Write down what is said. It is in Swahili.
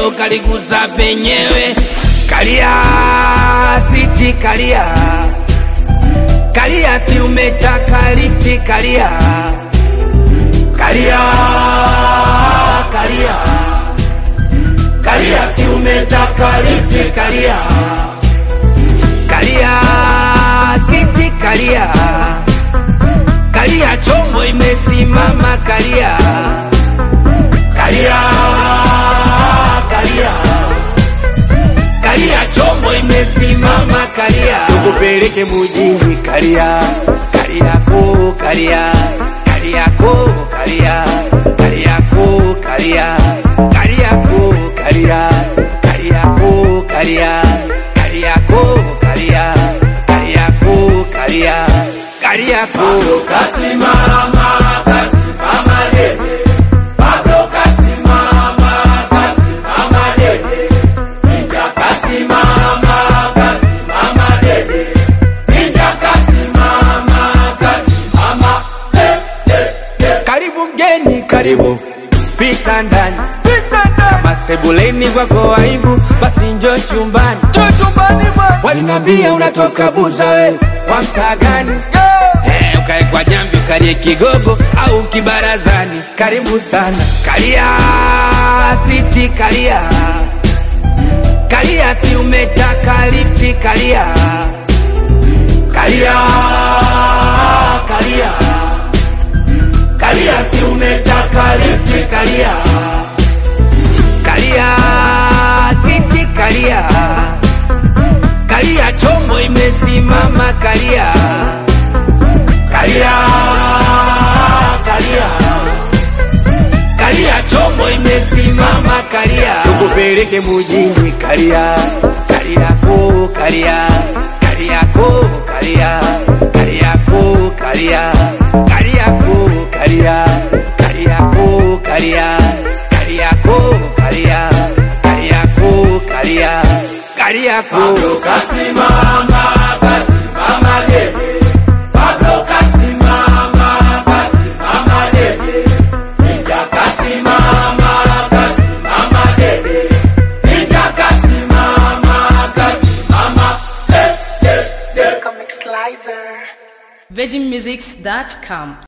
hilo kaliguza penyewe. Kalia siti, kalia kalia, si umetaka lifti, kalia kalia kalia kalia, si umetaka lifti, kalia kalia kiti, kalia kalia, chombo imesimama, kalia kalia kalia kalia, chombo imesimama, kalia tukupeleke mujini, kalia kaliako, kalia kaliako, kalia kaliako, kalia kaliako, kalia kaliako, kalia kaliako, kalia kaliako, kalia kaliako, kasimama kasimama dede Pablo kasimama kasimama dede Ninja kasimama kasimama dede Ninja kasimama kasimama dede Karibu mgeni karibu pita ndani kama sebuleni kwako aibu basi njoo chumbani walinambia unatoka buza we wa mtaa gani Eh, ukae kwa jambi ukalie kigogo au kibarazani karibu sana kalia siti kalia kalia si umetaka lifti kalia kalia kalia kalia si umetaka lifti kalia kalia kiti kalia kalia chombo imesimama kalia kalia kalia kalia chombo imesimama kalia tukupeleke mujini kalia kaliako kalia kaliako kalia kaliako kalia kaliako kalia kaliako kalia kaliako kalia kaliako kalia kaliako kasimama kasimama dede Pablo kasimama kasimama dede Ninja kasimama kasimama dede Ninja kasimama kasimama dede VeggieMusics.com